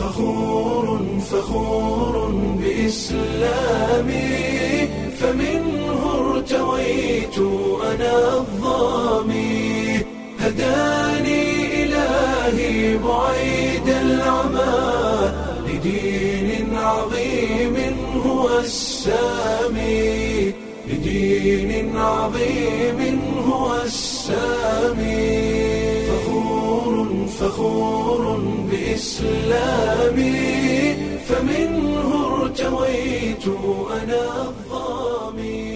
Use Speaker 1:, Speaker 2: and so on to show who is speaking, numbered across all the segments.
Speaker 1: فخور فخور بإسلامي فمنه ارتويت أنا الظامي هداني إلهي بعيد العمى لدين عظيم هو السامي لدين عظيم هو السامي فخور فخور بإسلامي فمنه ارتويت أنا الظامي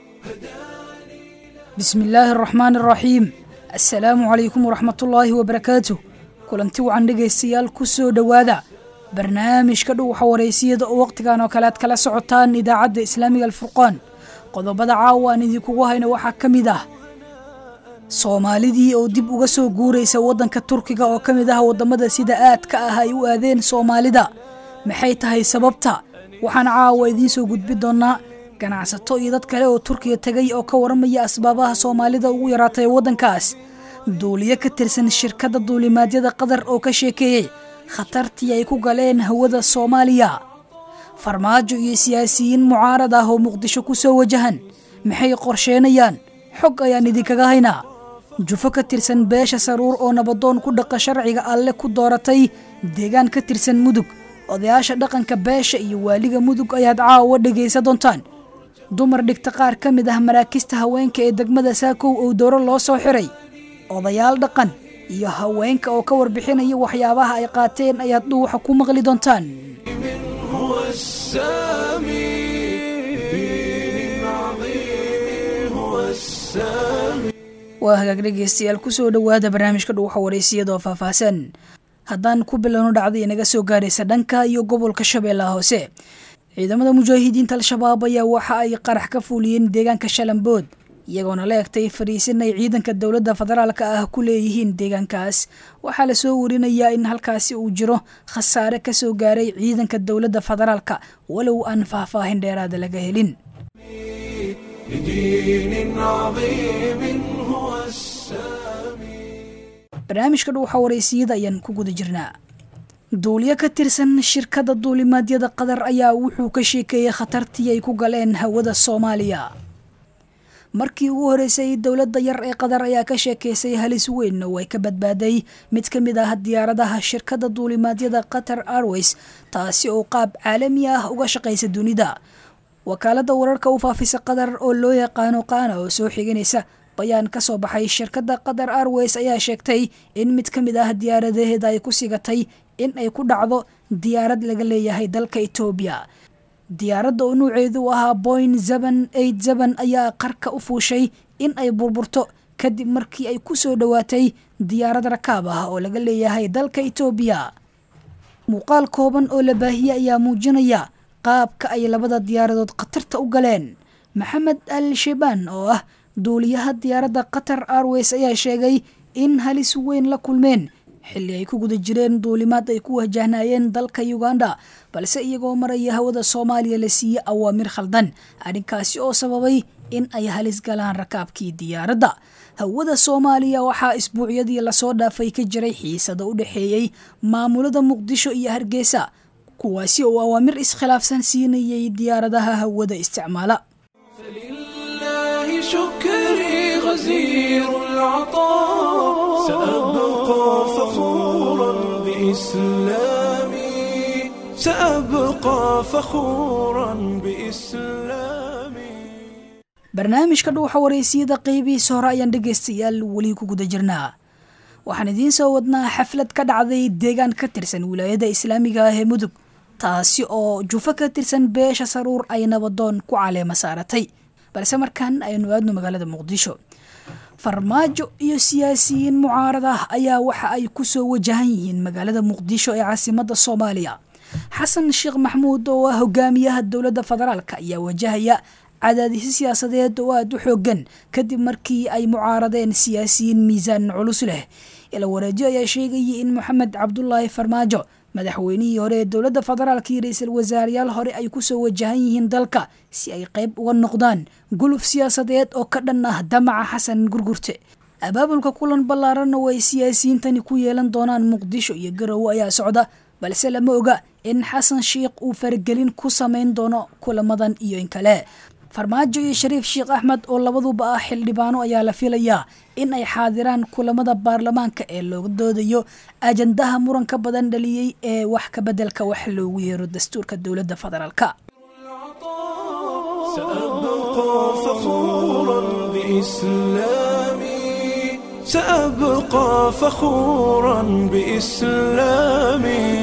Speaker 2: bismi illaahi araxmaan araxiim assalaamu calaykum waraxmatullaahi wabarakaatuh kulanti wacan dhegaystayaal ku soo dhowaada barnaamijka dhuwaxa waraysiyada oo wakhtigan oo kale aad kala socotaan idaacadda islaamiga alfurqaan qodobada caawa aan idinkugu hayno waxaa ka mid ah soomaalidii oo dib uga soo guuraysa waddanka turkiga oo ka mid ah waddamada sida aadka ah ay u aadeen soomaalida maxay tahay sababta waxaan caawa idiin soo gudbi doonnaa ganacsato iyo dad kale oo turkiga tegay oo ka waramaya asbaabaha soomaalida ugu yaraatay waddankaas duuliyo ka tirsan shirkadda duulimaadyada qatar oo ka sheekeeyey khatartii ay ku galeen hawada soomaaliya farmaajo iyo siyaasiyiin mucaarad ah oo muqdisho ku soo wajahan maxay qorsheenayaan xog ayaan idinkaga haynaa jufo ka tirsan beesha saruur oo nabadoon ku dhaqa sharciga alle ku dooratay deegaan ka tirsan mudug odayaasha dhaqanka beesha iyo waaliga mudug ayaad caawa dhegaysa doontaan dumar dhigta qaar ka mid ah maraakista haweenka ee degmada saakow oo dowro loo soo xiray odayaal dhaqan iyo haweenka oo ka warbixinaya waxyaabaha ay qaateen ayaad dhuuxa ku maqli doontaan
Speaker 1: هو السامي بدين عظيم هو السامي
Speaker 2: waa hagaag dhegaystayaal kusoo dhowaada barnaamijka dhuuxa waraysiyadoo faahfaahsan haddaan ku bilowno dhacday inaga soo gaaraysa dhanka iyo gobolka shabeellaha hoose ciidamada mujaahidiinta al-shabaab ayaa waxa ay qarax ka fuuliyeen deegaanka shalambood iyagoona la egtay fariisin ay ciidanka dowladda federaalka ah ku leeyihiin deegaankaas waxaa lasoo warinayaa in halkaasi uu jiro khasaare ka soo gaaray ciidanka dowladda federaalka walow aan faahfaahin dheeraada laga helin
Speaker 1: بدين عظيم هو السامي
Speaker 2: barnaamijka dhuuxa waraysiyada ayaan ku guda jirnaa duuliyo ka tirsan shirkadda duulimaadyada qatar ayaa wuxuu ka sheekeeyey khatartii ay ku galeen hawada soomaaliya markii ugu horeysay dowladda yar ee qatar ayaa ka sheekeysay halis weyn oo ay ka badbaaday mid ka mid ah diyaaradaha shirkadda duulimaadyada qatar airways taasi oo qaab caalami ah uga shaqaysa dunida wakaaladda wararka u faafisa qatar oo loo yaqaano qaana oo soo xiganaysa bayaan ka soo baxay shirkadda qatar airways ayaa sheegtay in mid ka mid ah diyaaradaheeda ay ku sigatay in ay ku dhacdo diyaarad laga leeyahay dalka etoobiya diyaaradda oo nuuceedu u ahaa boin zeben eight zeben ayaa qarka u fuushay in ay burburto kadib markii ay ku soo dhowaatay diyaarad rakaab ah oo laga leeyahay dalka etoobiya muuqaal kooban oo la baahiyey ayaa muujinaya qaabka ay labada diyaaradood khatarta u galeen maxamed al shebaan oo ah duuliyaha diyaaradda qatar airways ayaa sheegay in halis weyn la kulmeen xilli ay ku guda jireen duulimaad ay ku wajahnaayeen dalka uganda balse iyagoo maraya hawada soomaaliya la siiyey awaamir khaldan arrinkaasi oo sababay in ay halis galaan rakaabkii diyaaradda hawada soomaaliya waxaa isbuucyadii lasoo dhaafay ka jiray xiisada u dhexeeyey maamulada muqdisho iyo hargeysa kuwaasi oo awaamir iskhilaafsan siinayay diyaaradaha hawada isticmaala
Speaker 1: فلله شكري غزير العطاء سأبقى فخورا بإسلامي سأبقى فخورا بإسلامي
Speaker 2: barnaamijka dhuuxa waraysiyada qeybihiisa hore ayaan dhegaystayaal weli ku guda jirnaa waxaan idiin soo wadnaa xaflad ka dhacday deegaan ka tirsan wilaayada islaamiga ah ee mudug taasi oo jufo ka tirsan beesha saruur ay nabadoon ku caleema saaratay balse markan aynu aadno magaalada muqdisho farmaajo iyo siyaasiyiin mucaarad ah ayaa waxa ay ku soo wajahan yihiin magaalada muqdisho ee caasimadda soomaaliya xasan sheekh maxmuud oo ah hogaamiyaha dowladda federaalk ayaa wajahaya cadaadisyo siyaasadeed oo aada u xoogan kadib markii ay mucaaradeen siyaasiyiin miisaan culus leh ila wareejo ayaa sheegayay in moxamed cabdulaahi farmaajo madaxweynihii hore ee dowladda federaalka iyo ra-iisul wasaareyaal hore ay kusoo wajahan yihiin dalka si ay qayb uga noqdaan guluf siyaasadeed oo ka dhan ah damaca xasan gurgurte abaabulka kulan ballaaran oo ay siyaasiyiintani ku yeelan doonaan muqdisho iyo garowe ayaa socda balse lama oga in xasan sheikh uu faragelin ku samayn doono kulamadan iyo in kale farmaajo iyo shariif sheekh axmed oo labaduba ah xildhibaano ayaa la filayaa in ay xaadiraan kulamada baarlamaanka ee looga doodayo ajandaha muranka badan dhaliyey ee wax ka beddelka wax loogu yeero dastuurka dowladda federaalka
Speaker 1: سأبقى فخورا بإسلامي سأبقى فخورا بإسلامي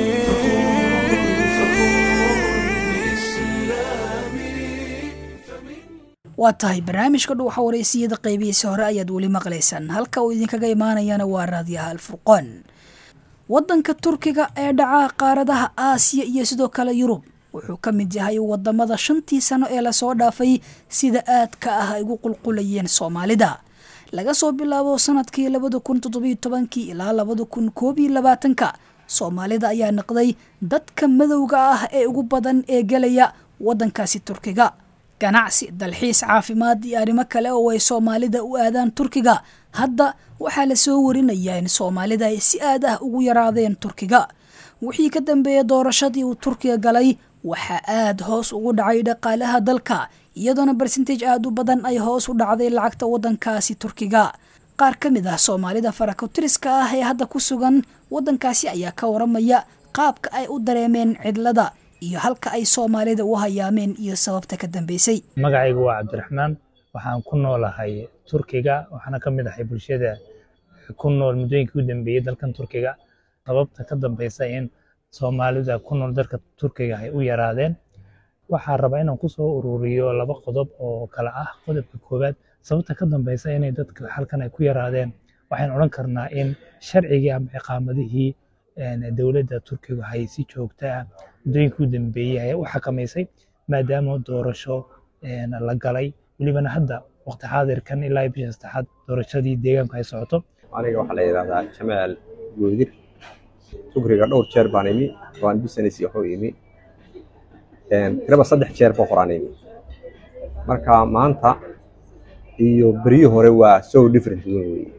Speaker 2: waa tahay barnaamijka dhuuxa wareysiyada qaybihiisa hore ayaad weli maqlaysaan halka uu idinkaga imaanayana waa raadiyaha alfurqoon waddanka turkiga ee dhaca qaaradaha aasiya iyo sidoo kale yurub wuxuu ka mid yahay wadamada shantii sano ee lasoo dhaafay sida aadka ah ay ugu qulqulayeen soomaalida laga soo bilaabo sanadkii labada kun toddobiyo tobankii ilaa labada kun koob iyo labaatanka soomaalida ayaa noqday dadka madowga ah ee ugu badan ee gelaya waddankaasi turkiga ganacsi dalxiis caafimaad iyo arrimo kale oo ay soomaalida u aadaan turkiga hadda waxaa lasoo warinayaa in soomaalida ay si aad ah ugu yaraadeen turkiga wixii ka dambeeya doorashadii uu turkiga galay waxaa aad hoos ugu dhacay dhaqaalaha dalka iyadoona barsentage aada u badan ay hoos u dhacday lacagta waddankaasi turkiga qaar ka mid ah soomaalida farakotiriska ah ee hadda ku sugan waddankaasi ayaa ka waramaya qaabka ay u dareemeen cidlada iyo halka ay soomaalida u hayaameen iyo sababta ka dambeysay
Speaker 3: magacaygu waa cabdiraxmaan waxaan ku noolahay turkiga waxaana ka mid ahay bulshada ku nool muddooyinkii u dambeeyey dalkan turkiga sababta ka dambeysa in soomaalida ku nool dalka turkiga ay u yaraadeen waxaa rabaa inaan ku soo ururiyo laba qodob oo kale ah qodobka koowaad sababta ka dambeysa inay dadka halkan ay ku yaraadeen waxaan odhan karnaa in sharcigii ama ciqaamadihii dowladda turkiga hay si joogta ah muddooyinkii u dambeeyey ay u xakamaysay maadaama doorasho la galay welibana hadda waqti xaadirkan ilaa bisha saddexaad doorashadii deegaanku ay socoto
Speaker 4: aniga waxaa la yidhahdaa jamaal goodir tukriga dhowr jeer baan imi waan business waxu imi tiraba saddex jeer boo horaan imi marka maanta iyo beryihii hore waa so different weyn weye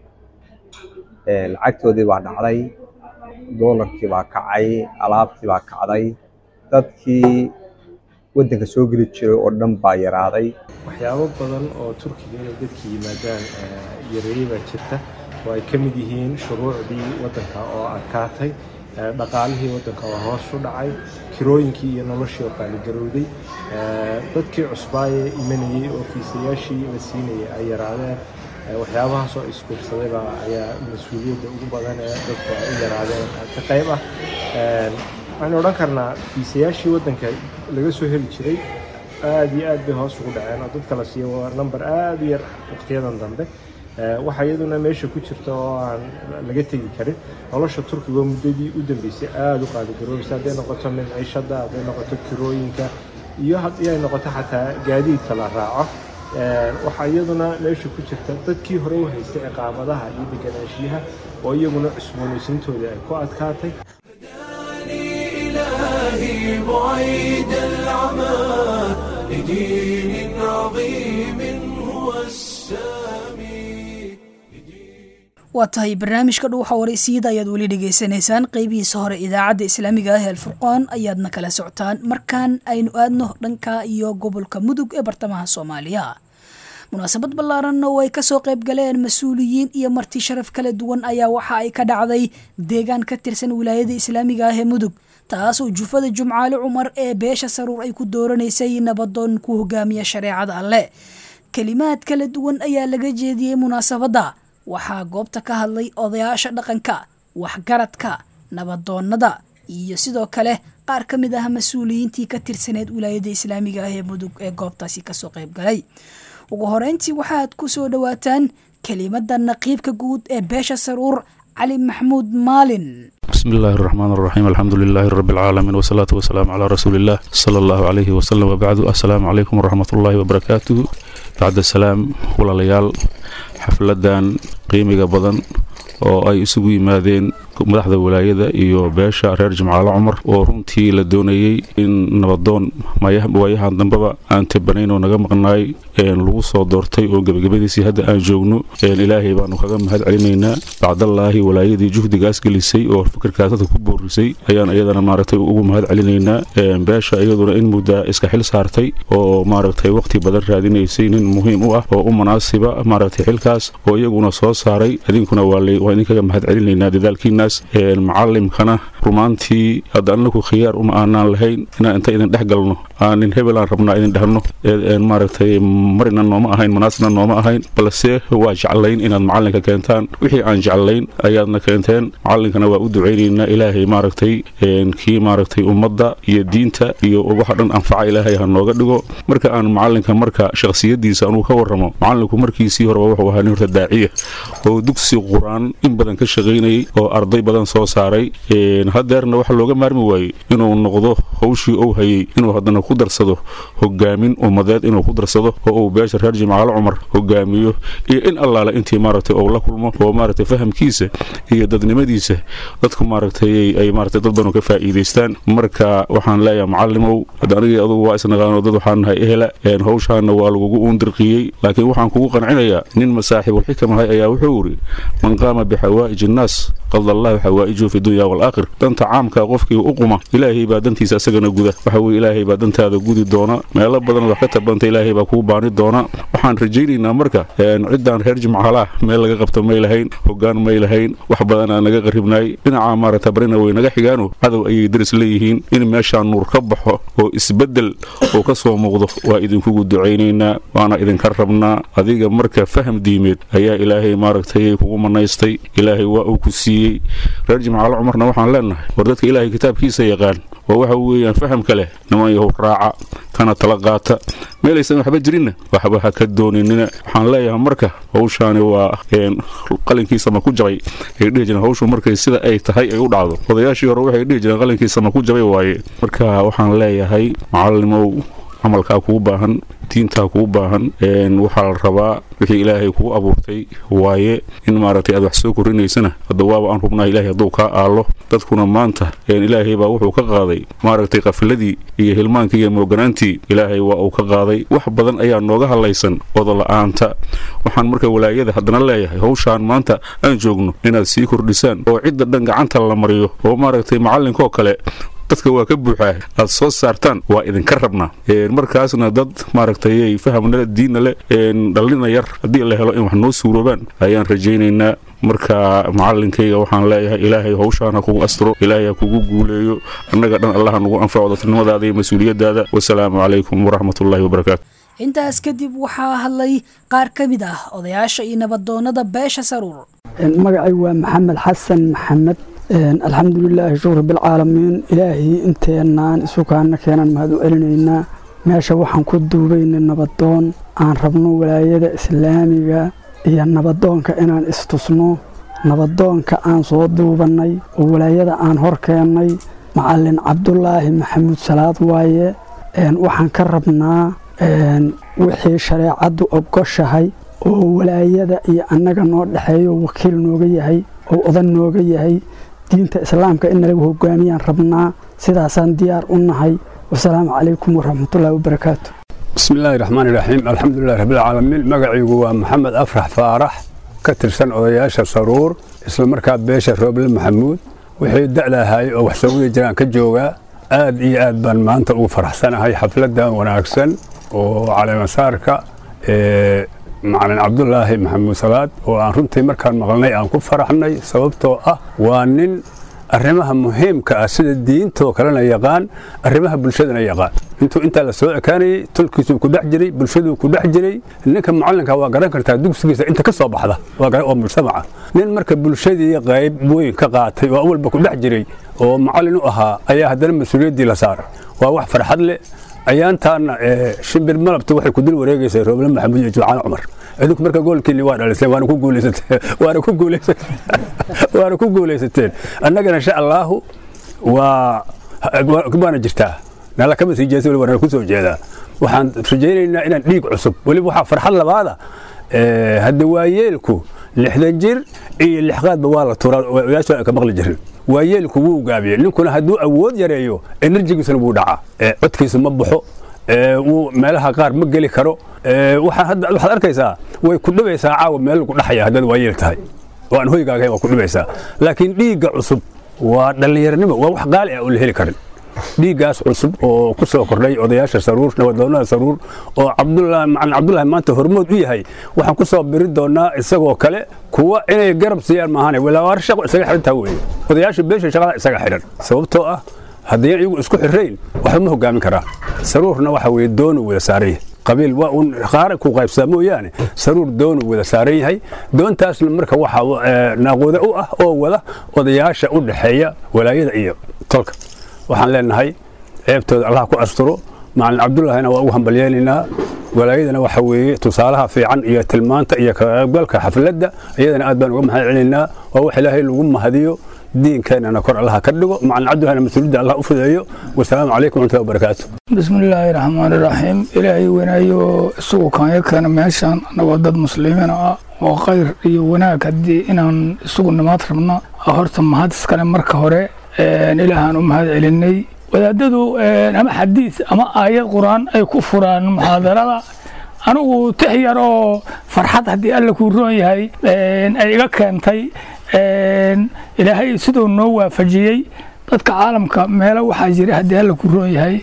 Speaker 4: lacagtoodii baa dhacday doolarkii baa kacay alaabtii baa kacday dadkii waddanka soo geli jiray oo dhan baa yaraaday
Speaker 5: waxyaabo badan oo turkiga inay dadka yimaadaan yareeyey baa jirta oo ay ka mid yihiin shuruucdii waddanka oo adkaatay dhaqaalihii waddanka oo hoos u dhacay kirooyinkii iyo noloshii oo qaaligarowday dadkii cusbaaye imanayey oo fiisayaashii la siinayay ay yaraadeen waxyaabahaas oo isbiirsaday baa ayaa mas-uuliyadda ugu badan ee dadku ay u yaraadeen ka qayb ah waxaynu odhan karnaa fiisayaashii waddanka laga soo heli jiray aad iyo aad bay hoos ugu dhaceen oo dadka la siiyo waa number aad u yar waqtiyadan dambe waxa iyaduna meesha ku jirta oo aan laga tegi karin nolosha turkiga oo muddadii u dambeysay aada u qaaligaroobaysa hadday noqoto mimciishada hadday noqoto kirooyinka iyo haddii ay noqoto xataa gaadiidka la raaco waxaa iyaduna meesha ku jirta dadkii hore u haystay ciqaamadaha iyo deganaanshiyaha oo iyaguna cusboonaysiintoodii ay ku adkaatay
Speaker 1: إلهي بعيد العمى لدين عظيم هو السامي
Speaker 2: waa tahay barnaamijka dhuuxa wareysiyada ayaad weli dhegaysanaysaan qeybihiisa hore idaacadda islaamiga ah ee alfurqaan ayaadna kala socotaan markaan aynu aadno dhanka iyo gobolka mudug ee bartamaha soomaaliya munaasabad ballaaran oo ay kasoo qayb galeen mas-uuliyiin iyo marti sharaf kala duwan ayaa waxa ay ka dhacday deegaan ka tirsan wilaayada islaamiga ah ee mudug taasoo jufada jumcaale cumar ee beesha saruur ay ku dooranaysay nabadoon ku hogaamiya shareecada alleh kelimaad kala duwan ayaa laga jeediyey munaasabadda waxaa goobta ka hadlay odayaasha dhaqanka waxgaradka nabadoonnada iyo sidoo kale qaar ka mid ah mas-uuliyiintii ka tirsaneed wilaayada islaamiga ah ee mudug ee goobtaasi kasoo qayb galay ugu horeyntii waxaad ku soo dhowaataan kelimada naqiibka guud ee beesha saruur cali maxmuud maalin
Speaker 6: بسم الله الرحمن الرحيم الحمد لله رب العالمين والصلاة والسلام على رسول الله صلى الله عليه وسلم وبعد السلام عليكم ورحمة الله وبركاته بعد السلام ولا ليال حفلدان قيمة بدن oo ay isugu yimaadeen madaxda walaayada iyo beesha reer jimcaale cumar oo runtii la doonayey in nabadoon waayahan dambeba aan tabanayn oo naga maqnaay lagu soo doortay oo gebagabadiisii hadda aan joogno ilaahay baanu kaga mahad celinaynaa bacdallaahi walaayadii juhdigaas gelisay oo fikirkaas dadka ku boorisay ayaan iyadana maaragtay ugu mahad celinaynaa beesha iyaduna in muddaa iska xil saartay oo maaragtay waqti badan raadinaysay nin muhiim u ah oo u munaasiba maaragtay xilkaas oo iyaguna soo saaray idinkuna waa idinkaga mahad celinaynaa dadaalkiinaas macalimkana rumaantii hadda anaku khiyaar uma aanaan lahayn inaan inta idin dhex galno aanin hebelaan rabnaa idin dhehno maaragtay marina nooma ahayn munaasibna nooma ahayn balse waa jeclayn inaad macalinka keentaan wixii aan jeclayn ayaadna keenteen macalinkana waa u ducaynaynaa ilaahay maaragtay kii maaragtay ummadda iyo diinta iyo waxa dhan anfaca ilaahay ha nooga dhigo marka aan macalinka marka shakhsiyadiisa anugu ka warramo macalinku markiisii horeba wuxuu ahaa nin horta daaciya oo dugsi qur-aan in badan ka shaqaynayay oo arday badan soo saaray hadeerna waxa looga maarmi waayey inuu noqdo howshii uu hayey inuu haddana ku darsado hogaamin ummadeed inuu ku darsado oo uu beesha reer jimcaale cumar hogaamiyo iyo in allaale intii maaragtay uu la kulmo oo maaragtay fahamkiisa iyo dadnimadiisa dadku maaragtay ay maaragtay dad badan ka faa'iidaystaan marka waxaan leeyahay macallimow hadda anigii adugu waa isnaqaano dad waxaan nahay ehela howshaana waa lagugu uundirqiyey laakiin waxaan kugu qancinayaa nin masaaxibul xikam ahay ayaa wuxuu yidhi man qaama bixawaa'ij innaas qada allahu xawaa'ijuhu fi dunya waalaakhir danta caamka qofkii u quma ilaahay baa dantiisa asagana guda waxa weye ilaahay baa dantaada gudi doona meelo badan wax ka tabanta ilaahay baa kuu baani doona waxaan rajaynaynaa marka ciddaan reer jimcaalaah meel laga qabto may lahayn hogaan may lahayn wax badanaa naga qaribnaay dhinaca maaragta barina way naga xigaano cadow ayay daris leeyihiin in meeshaan nuur ka baxo oo isbeddel oo ka soo muuqdo waa idinkugu ducaynaynaa waana idinka rabnaa adiga marka faham diimeed ayaa ilaahay maaragtay kugu manaystay ilaahay waa uu ku siiyey reer jimcaale cumarna waxaan leenahay war dadka ilaahay kitaabkiisa yaqaan oo waxa weeyaan fahamka leh niman yahow raaca kana tala qaata meelaysan waxba jirinna waxba ha ka dooninina waxaan leeyahay marka howshaani waa qalinkiisama ku jabay ay dhihi jireen howshu markay sida ay tahay ay u dhacdo odayaashii hore waxay dhihi jireen qalinkiisama ku jabay waaye marka waxaan leeyahay macallimow camalkaa kugu baahan diintaa kugu baahan waxaa la rabaa wixii ilaahay kugu abuurtay waaye in maaragtay aad wax soo korinaysana hadda waaba aan hubnaha ilahay hadduu kaa aalo dadkuna maanta ilaahay baa wuxuu ka qaaday maaragtay qafiladii iyo hilmaankii iyo mooganaantii ilaahay waa uu ka qaaday wax badan ayaa nooga hadlaysan odola'aanta waxaan marka walaayada haddana leeyahay howshaan maanta aan joogno inaad sii kordhisaan oo cidda dhan gacanta la mariyo oo maaragtay macallinkoo kale dadka waa ka buuxaa aad soo saartaan waa idinka rabnaa markaasna dad maaragtay fahamnale diinna le dhallina yar haddii la helo in wax noo suuroobaan ayaan rajaynaynaa marka macalinkayga waxaan leeyahay ilaahay howshaan ha kugu astiro ilaahay ha kugu guuleeyo annaga dhan allaha nugu anfaco dadnimadaada iyo mas-uuliyaddaada wasalaamu calaykum waraxmatullaahi wabarakaatu
Speaker 2: intaas kadib waxaa hadlay qaar ka mid ah odayaasha iyo nabadoonnada beesha saruur
Speaker 7: magacay waa maxamed xasan maxamed alxamdulilaahi shukr bilcaalamiin ilaahii inteenaan isukaana keenan mahad u celinaynaa meesha waxaan ku duubaynay nabadoon aan rabno walaayada islaamiga iyo nabadoonka inaan istusno nabadoonka aan soo duubannay oo walaayada aan hor keennay macallin cabdulaahi maxamuud salaad waaye waxaan ka rabnaa wixii shareecaddu ogoshahay oo walaayada iyo annaga noo dhexeeyo wakiil nooga yahay oo odan nooga yahay diinta islaamka in nalagu hogaamiyaan rabnaa sidaasaan diyaar u nahay wasalaamu calaykum waraxmatullaahi wabarakaatu
Speaker 8: bismi illaahi raxmaani raxiim alxamdulilahi rabbilcaalamiin magacaygu waa maxamed afrax faarax ka tirsan odayaasha saruur isla markaa beesha rooble maxamuud wixii da'dahay oo wax soo wadi jiraan ka joogaa aad iyo aad baan maanta ugu faraxsanahay xafladdan wanaagsan oo caleemasaarka macalin cabdulaahi maxamuud salaad oo aan runtii markaan maqalnay aan ku faraxnay sababtoo ah waa nin arrimaha muhiimka ah sida diintoo kalena yaqaan arrimaha bulshadana yaqaan intuu intaa la soo ekaanayey tolkiisuu ku dhex jiray bulshaduu ku dhex jiray ninka macallinka waa garan kartaa dugsigiisa inta ka soo baxda oo mujtamaca nin marka bulshadii qayb weyn ka qaatay oo awalba ku dhex jiray oo macallin u ahaa ayaa haddana mas-uuliyaddii la saaray waa wax farxad leh ayaantaana shimbir malabta waxay ku dul wareegaysaa rooble maxamuud iyo jimcaan cumar idinku marka goolkiinni waa dhaliseen waana ku guulaysateen waana ku guulaysateen waana ku guulaysateen annagana insha allaahu waa waana jirtaa nala kama sii jeesa weli waana ku soo jeedaa waxaan rajaynaynaa inaan dhiig cusub weliba waxaa farxad labaada hadda waayeelku lixdan jir iyo lixqaadba waa la turaa odayaasha ka maqli jirin waa yeelku wuu gaabiyey ninkuna hadduu awood yareeyo enerjigiisuna wuu dhacaa codkiisu ma baxo wuu meelaha qaar ma geli karo waxaad arkaysaa way ku dhibaysaa caawa meel lagu dhaxaya haddaad waayeel tahay oo aan hoygaaga waa ku dhibaysaa laakiin dhiigga cusub waa dhallinyaranimo waa wax qaali ah oo la heli karin dhiiggaas cusub oo ku soo kordhay odayaasha saruur nabadoonnada saruur oo cabdulaahi macalin cabdulaahi maanta hormood u yahay waxaan ku soo biri doonaa isagoo kale kuwa inay garab siiyaan maahane walaawaar shaqo isaga xidhantaa weeye odayaasha beesha shaqada isaga xidhan sababtoo ah haddii iyagu isku xirrayn waxba ma hogaamin karaa saruurna waxa weeye doonu wada saaran yahay qabiil waa uun qaara ku qaybsaa mooyaane saruur doonu wada saaran yahay doontaasna marka waxa naaqooda u ah oo wada odayaasha u dhaxeeya walaayada iyo tolka waxaan leenahay ceebtooda allah ku asturo macalin cabdullaahina waa ugu hambalyeynaynaa walaayadana waxa weeye tusaalaha fiican iyo tilmaanta iyo kaqaybgalka xafladda iyadana aad baan uga mahad celinaynaa waa wax ilaahay lagu mahadiyo diinkeenana kor allaha ka dhigo macalin cabdullahina mas-uuliyadda allah u fudeeyo wasalaamu calaykum waraxmatullahi wabarakaatu
Speaker 9: bismillaahi raxmaani raxiim ilaahay wanaayo isagu kaanya keena meeshaan annagoo dad muslimiin ah oo khayr iyo wanaag haddii inaan isugu nimaad rabna horta mahad iskale marka hore ilaahaan u mahad celinay wadaadadu ama xadiis ama aayad qur-aan ay ku furaan muxaadarada anigu tix yar oo farxad haddii alla kuu roon yahay ay iga keentay ilaahay siduu noo waafajiyey dadka caalamka meelo waxaa jira haddii alla kuu roon yahay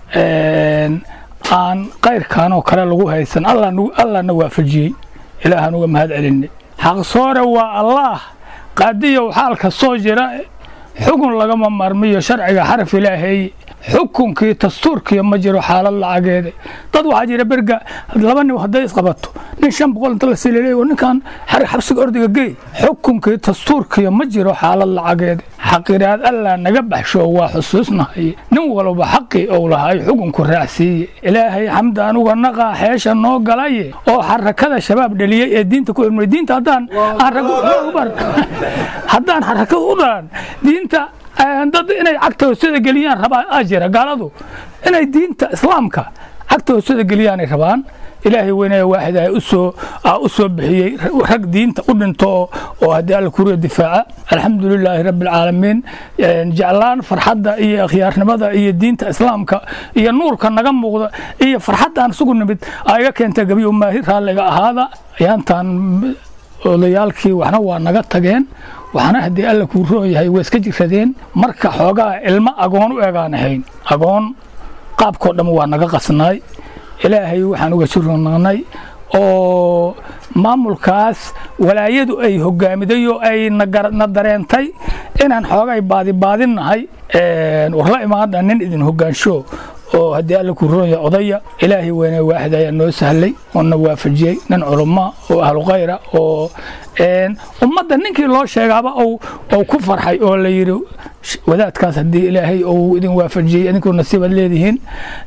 Speaker 9: aan kayrkanoo kale lagu haysan allahna waafajiyey ilaahaan uga mahad celinay xaqsoore waa allaah qaadiyow xaalka soo jira xukun lagama maarmiyo sharciga xaraf ilaahay xukunkii dastuurkiiyo ma jiro xaalad lacageeda dad waxaa jira berga laba nin hadday isqabato nin shan boqol inta la sililay oo ninkan xabsiga ordiga geey xukunkii dastuurkiiyo ma jiro xaalad lacageeda xaqiraad allah naga baxsho waa xusuusnahay nin walba xaqii ou lahay xukunku raacsiiye ilaahay xamda anuga naqaa xeesha noo galaye oo xarakada shabaab dhaliyey ee diinta ku ilmay diinta haddaan haddaan xarakada u dhalan diinta dad inay cagta hoosada geliyaan rabaa jira gaaladu inay diinta islaamka cagta hoosada geliyaanay rabaan ilaahay weynaya waaxid u soo u soo bixiyey rag diinta u dhinto oo haddii alla kuriya difaaca alxamdulilaahi rabbi alcaalamiin jeclaan farxadda iyo akhyaarnimada iyo diinta islaamka iyo nuurka naga muuqda iyo farxaddaan isugu nimid aa iga keentay gabiyo maahi raalliga ahaada ayaantaan odayaalkii waxna waa naga tageen waxna haddii alla kuu roon yahay waa iska jiradeen marka xoogaa ilmo agoon u egaan ahayn agoon qaabkoo dhan waa naga qasnaay ilaahay waxaan uga jirnaqnay oo maamulkaas walaayadu ay hogaamiday oo ay na dareentay inaan xoogay baadibaadinnahay warla imaadha nin idin hogaansho oo haddii alla kuu roon yahay odaya ilaahay weyne waaxid ayaa noo sahlay oo na waafajiyey nin culumma oo ahlu khayra oo ummadda ninkii loo sheegaaba ou ku farxay oo la yidhi wadaadkaas haddii ilaahay ou idin waafajiyey idinkuu nasiibaad leedihiin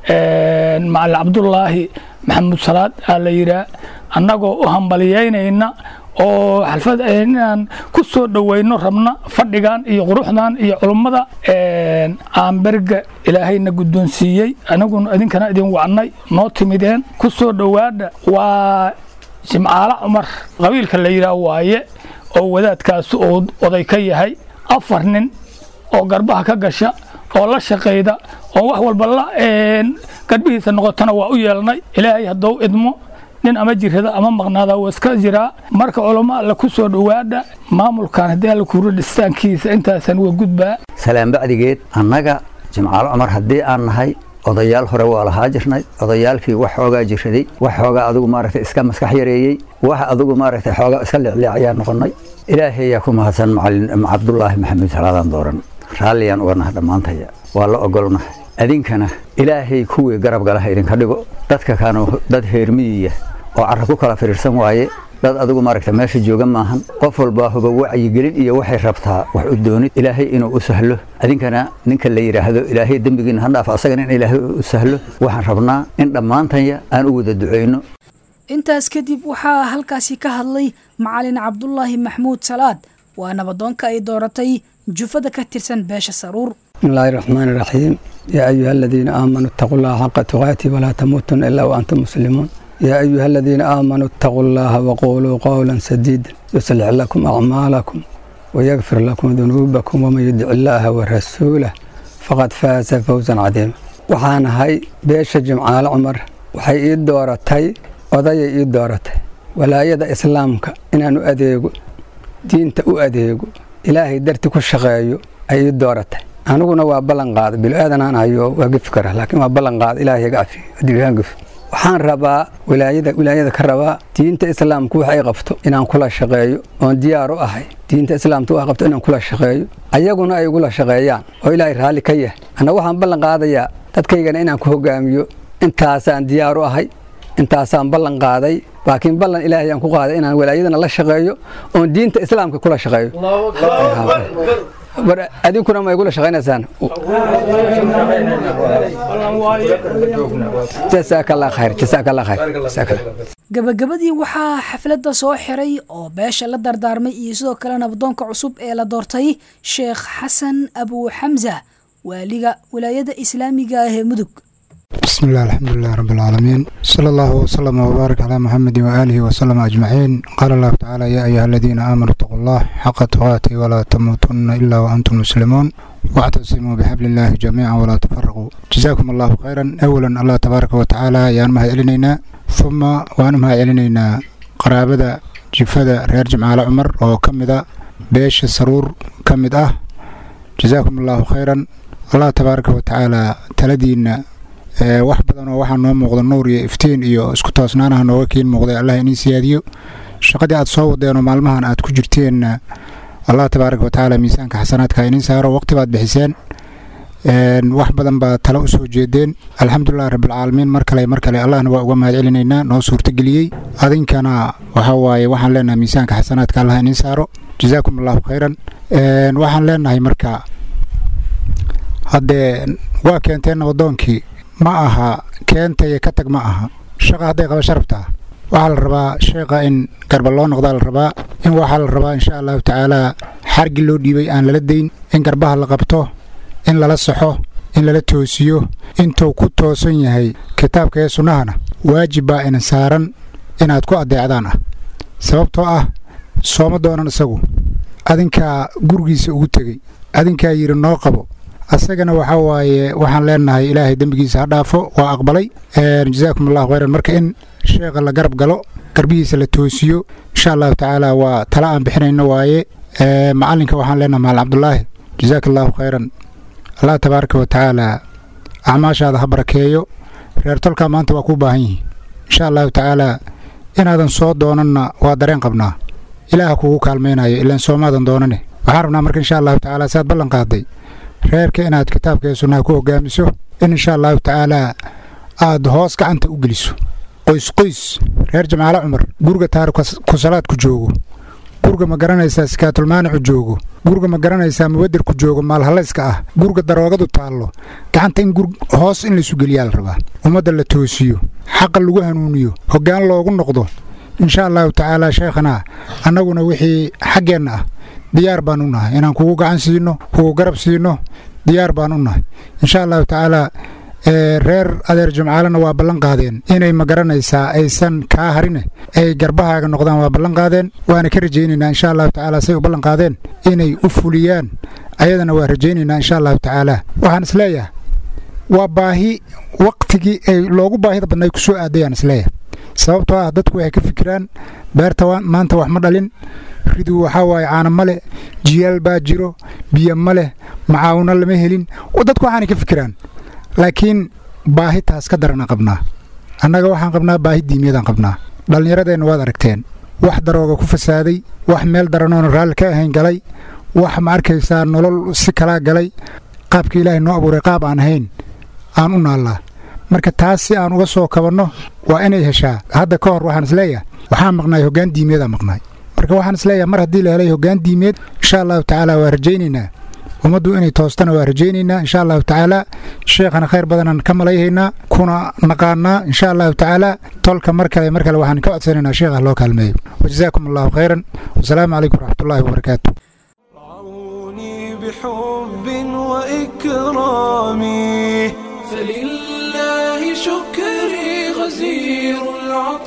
Speaker 9: macalin cabdullaahi maxamuud salaad aa la yidhaa annagoo u hambaliyeynayna oo xalfad inaan ku soo dhoweyno rabna fadhigan iyo quruxdan iyo culummada aan berga ilaahayna guddoonsiiyey aniguna idinkana idin wacnay noo timideen ku soo dhowaadha waa jimcaalo cumar qabiilka la yidhaah waaye oo wadaadkaas uu oday ka yahay afar nin oo garbaha ka gasha oo la shaqayda oo wax walba la garbihiisa noqotana waa u yeelnay ilaahay haddou idmo nin ama jirada ama maqnaada waa iska jiraa marka culamo alle ku soo dhowaadha maamulkan haddii alla kuuro dhistaankiisa intaasan waa gudbaa
Speaker 10: salaan bacdigeed annaga jimcaalo cumar haddii aan nahay odayaal hore waa lahaa jirnay odayaalkii wax xoogaa jiraday wax xoogaa adigu maaragtay iska maskax yareeyey wax adigu maaragtay xoogaa iska leecleec ayaa noqonnay ilaahay ayaa ku mahadsan macalin cabdullaahi maxamed salaadaan dooran raalliyaan uga naha dhammaantaya waa la ogolnahay adinkana ilaahay kuwii garab galaha idinka dhigo dadka kaanu dad heermiyiya oo carra ku kala firiirsan waaye dad adigu maaragta meesha jooga maahan qof walbaa huba wacyigelin iyo waxay rabtaa wax u doonid ilaahay inuu u sahlo adinkana ninka la yidhaahdo ilaahay dembigiina ha dhaaf asagana in ilaahay u sahlo waxaan rabnaa in dhammaantanya aan u wada ducayno
Speaker 2: intaas kadib waxaa halkaasi ka hadlay macalin cabdulaahi maxmuud salaad waa nabadoonka ay dooratay jufada ka tirsan beesha saruur
Speaker 7: بسم الله الرحمن الرحيم يا أيها الذين آمنوا اتقوا الله حق تقاته ولا تموتن إلا وأنتم مسلمون يا أيها الذين آمنوا اتقوا الله وقولوا قولا سديدا يصلح لكم أعمالكم ويغفر لكم ذنوبكم ومن يدع الله ورسوله فقد فاز فوزا عظيما waxaan ahay beesha jimcaale cumar waxay ii dooratay odayay ii dooratay walaayada islaamka inaan u adeego diinta u adeego ilaahay darti ku shaqeeyo ay ii dooratay aniguna waa ballan qaada bilaadanaan hayo waa gefi kara laakiin waa ballan qaada ilaahay iga cafiyo adigaan gefi waxaan rabaa wilaayada wilaayada ka rabaa diinta islaamku wax ay qabto inaan kula shaqeeyo oon diyaar u ahay diinta islaamka wax qabto inaan kula shaqeeyo ayaguna ay igula shaqeeyaan oo ilaahay raalli ka yahay anna waxaan ballan qaadayaa dadkaygana inaan ku hogaamiyo intaasaan diyaar u ahay intaasaan ballan qaaday laakiin ballan ilaahay aan ku qaaday inaan walaayadana la shaqeeyo oon diinta islaamka kula shaqeeyo war adinkuna ma igula shaqaynaysaan jasaaka allah khayr jasaaka allah khayr jasaaka allah
Speaker 2: gabagabadii waxaa xafladda soo xiray oo beesha la dardaarmay iyo sidoo kale nabdoonka cusub ee la doortay sheekh xasan abu xamsa waaliga wilaayada islaamiga ah ee mudug
Speaker 11: بسم الله الحمد لله رب العالمين صلى الله وسلم وبارك على محمد وآله وسلم أجمعين قال الله تعالى يا أيها الذين آمنوا اتقوا الله حق تقاته ولا تموتن إلا وأنتم مسلمون واعتصموا بحبل الله جميعا ولا تفرقوا جزاكم الله خيرا أولا الله تبارك وتعالى يا أنمها إلينا ثم وأنمها إلينا قرابة جفدة رير جمعة عمر وكمدة بيش السرور كمدة جزاكم الله خيرا الله تبارك وتعالى تلدينا wax badan oo waxaa noo muuqda nuur iyo iftiin iyo isku toosnaanaha nooga keen muuqday allah inii siyaadiyo shaqadii aad soo wadeenoo maalmahan aad ku jirteenna allah tabaaraka watacaala miisaanka xasanaadka iniin saaro waqti baad bixiseen wax badan baa tale usoo jeedeen alxamdulilahi rabbilcaalamiin mar kale mar kale allahna waa uga mahad celinaynaa noo suurtageliyey adinkana waxaa waaye waxaan leenahay miisaanka xasanaadka allah iniin saaro jazaakum allahu khayran waxaan leenahay marka haddee waa keenteen nabadoonkii ma aha keentaya ka tag ma aha shaqa hadday qaba sharabtaa waxaa la rabaa sheekha in garba loo noqdaa la rabaa in waxaa la rabaa insha allahu tacaalaa xargi loo dhiibay aan lala dayn in garbaha la qabto in lala saxo in lala toosiyo intuu ku toosan yahay kitaabka ee sunnahana waajib baa ina saaran inaad ku addeecdaan ah sababtoo ah sooma doonan isagu adinkaa gurigiisa ugu tegey adinkaa yidhi noo qabo asagana waxaa waaye waxaan leenahay ilaahay dembigiisa ha dhaafo waa aqbalay jazaakum allahu khayran marka in sheekha la garab galo garbihiisa la toosiyo insha allahu tacaala waa tala aan bixinayno waaye macalinka waxaan leenahay macalin cabdulaahi jazaaka allahu khayran allah tabaaraka wa tacaala acmaashaada ha barakeeyo reer tolkaa maanta waa kuu baahan yihiin insha allahu tacaala inaadan soo doonanna waa dareen qabnaa ilaaha kugu kaalmaynayo ilaan soomaadan doonane waxaan rabnaa marka insha allahu tacaala saad ballan qaaday reerka inaad kitaabka ee sunnaha ku hogaamiso in insha allahu tacaalaa aad hoos gacanta u geliso qoys qoys reer jamaale cumar guriga taariku salaadku joogo guriga ma garanaysaa sikaatulmaanicu joogo guriga ma garanaysaa mubadirku joogo maalhallayska ah guriga daroogadu taallo gacanta in hoos in laysu geliyaa la rabaa ummadda la toosiyo xaqa lagu hanuuniyo hoggaan loogu noqdo insha allahu tacaalaa sheekhana annaguna wixii xaggeenna ah diyaar baan u nahay inaan kugu gacan siino kugu garab siino diyaar baan u nahay insha allahu tacaalaa reer adeer jimcaalena waa ballan qaadeen inay ma garanaysaa aysan kaa harine ay garbahaaga noqdaan waa ballan qaadeen waana ka rajaynaynaa insha allahu tacaala say u ballan qaadeen inay u fuliyaan ayadana waa rajaynaynaa insha allahu tacaala waxaan isleeyahay waa baahi waqtigii ay loogu baahida badnay ku soo aadayaan isleeyahay sababtoo ah dadku waxay ka fikiraan beerta maanta wax ma dhalin ridu waxaa waaye caana ma leh jiyaal baa jiro biyo ma leh macaawino lama helin dadku waxaanay ka fikiraan laakiin baahi taas ka darana qabnaa annaga waxaan qabnaa baahi diimiyadaan qabnaa dhallinyaradeenna waad aragteen wax darooga ku fasaaday wax meel daranoona raalli ka ahayn galay wax ma arkaysaa nolol si kalaa galay qaabka ilaahay noo abuuray qaab aan ahayn aan u naallaa marka taas si aan uga soo kabanno waa inay heshaa hadda ka hor waxaan isleeyahay waxaan maqnaay hoggaan diimiyadaa maqnaay marka waxaan isleeyahay mar haddii la helay hoggaan diimeed insha allahu tacaala waa rajaynaynaa ummaddu inay toostana waa rajaynaynaa insha allahu tacaala sheekhana khayr badanaan ka malayhaynaa kuna naqaanaa insha allahu tacaala tolka mar kale mar kale waxaan ka codsanaynaa sheekha loo kaalmeeyo wajazaakum allahu khayran wasalaamu calaykum waraxmatullaahi wabarakaatu
Speaker 1: بحب وإكرامي فلله شكري غزير العظيم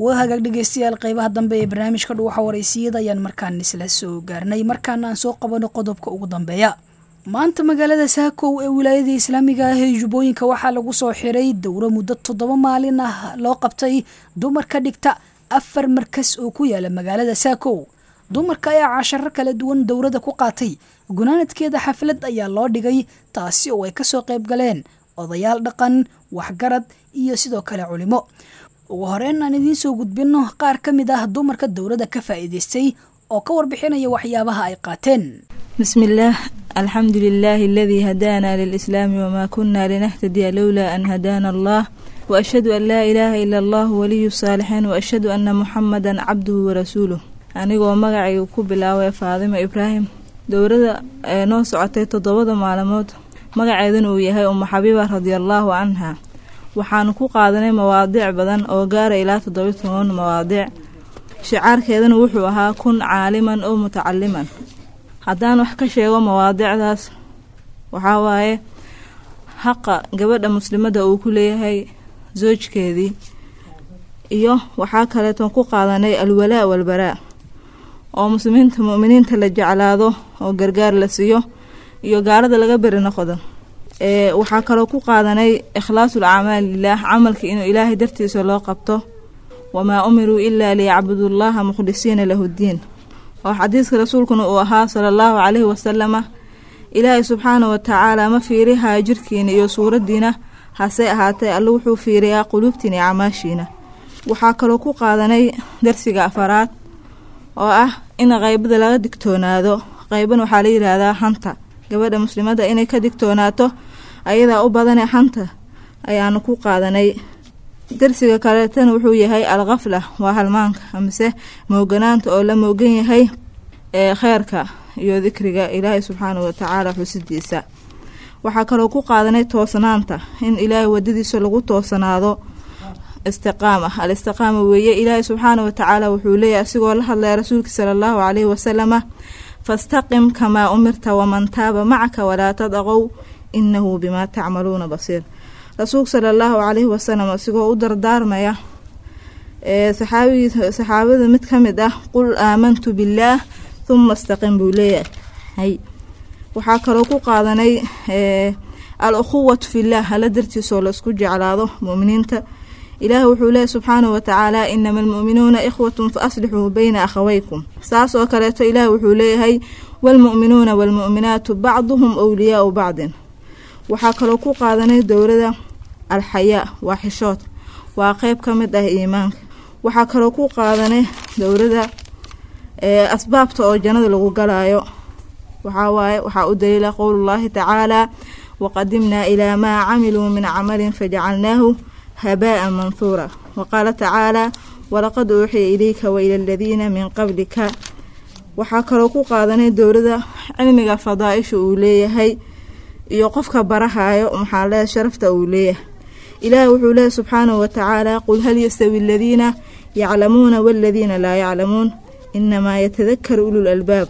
Speaker 2: waa hagaag dhegeystayaal qeybaha dambe ee barnaamijka dhuuxa waraysiyada ayaan markaan isla soo gaarnay markaana aan soo qabano qodobka ugu dambeeya maanta magaalada saakow ee wilaayada islaamiga ah ee jubbooyinka waxaa lagu soo xiray dowro muddo toddoba maalin ah loo qabtay dumarka dhigta afar markas oo ku yaala magaalada saakow dumarka ayaa casharo kala duwan dowrada ku qaatay gunaanadkeeda xaflad ayaa loo dhigay taasi oo ay kasoo qayb galeen odayaal dhaqan waxgarad iyo sidoo kale culimo ugu horeyn aan idiin soo gudbino qaar ka mid ah dumarka dowladda ka faa'iidaystay oo ka warbixinaya waxyaabaha ay qaateen
Speaker 12: بسم الله الحمد لله الذي هدانا للإسلام وما كنا لنهتدي لولا أن هدانا الله وأشهد أن لا إله إلا الله ولي الصالحين وأشهد أن محمدا عبده ورسوله anigoo magacayga ku bilaaway faadimo ibraahim dowladda ee noo socotay toddobada maalmood magaceeduna uu yahay umu xabiiba radiallaahu canha waxaanu ku qaadanay mawaadiic badan oo gaara ilaa toddoba toban mawaadiic shicaarkeedana wuxuu ahaa kun caaliman oo mutacaliman haddaan wax ka sheego mawaadiicdaas waxaa waaye xaqa gabadha muslimadda uu ku leeyahay soojkeedii iyo waxaa kaleeton ku qaadanay alwalaa walbaraa oo muslimiinta mu'miniinta la jeclaado oo gargaar la siiyo iyo gaalada laga beri noqdo ee waxaa kaloo ku qaadanay ikhlaasul acmaali lilaah camalka inuu ilaahay dartiisa loo qabto wamaa umiruu ilaa liyacbudullaha mukhlisiina lahu ddiin oo xadiiska rasuulkuna uu ahaa sala allahu calayhi wasalama ilaahay subxaana wa tacaala ma fiirihaa jirkiina iyo suuraddiina hase ahaatee alle wuxuu fiiriyaa quluubtiina iyo camaashiina waxaa kaloo ku qaadanay darsiga afaraad oo ah in qaybada laga digtoonaado qayban waxaa la yidhaahdaa hanta gabadha muslimadda inay ka digtoonaato ayadaa u badanee hanta ayaanu ku qaadanay darsiga kaleetana wuxuu yahay alkhafla waa halmaanka amase mooganaanta oo la moogan yahay ee kheyrka iyo dikriga ilaahay subxaanahu watacaala xusidiisa waxaa kaloo ku qaadanay toosnaanta in ilaahay wadadiisa lagu toosanaado istiqaama al istiqaama weeye ilaahay subxaana watacaala wuxuu leeyahay asigoo la hadlaya rasuulka sala allahu calayhi wasalama fastaqim kamaa umirta waman taaba macaka walaa tadaqow inahu bimaa tacmaluuna basiir rasuulka sala allahu calayhi wasalam asigoo u dardaarmaya ee saxaabigii saxaabada mid ka mid ah qul aamantu billaah huma istaqim buu leeyahay waxaa kaloo ku qaadanay al ukhuwatu fillaah hala dartiisoo laisku jeclaado mu'miniinta ilaah wuxuu leeyahy subxaanahu watacaala inama almu'minuuna ikhwatun fa aslixuu bayna akhawaykum saas oo kaleeto ilaah wuxuu leeyahay waalmu'minuuna waalmu'minaatu bacduhum wliyaau bacdin waxaa kaloo ku qaadanay dowlada alxayaa waa xishood waa qeyb ka mid ah iimaanka waxaa kaloo ku qaadanay dowlada asbaabta oo jannada lagu galaayo waxaa waaye waxaa u daliila qowlullaahi tacaalaa waqadimnaa ilaa maa camiluu min camalin fajacalnaahu habaa'a manhuura waqaala tacaalaa walaqad uuxiya ilayka waila aladiina min qablika waxaa kaloo ku qaadanay dowlada cilmiga fadaa-isha uu leeyahay iyo qofka barahayo maxaa leeyahay sharafta uu leeyahay ilaah wuxuu leeyahy subxaanahu watacaala qul hal yastawi aladiina yaclamuuna waladiina laa yaclamuun inamaa yatadakaru ulul albaab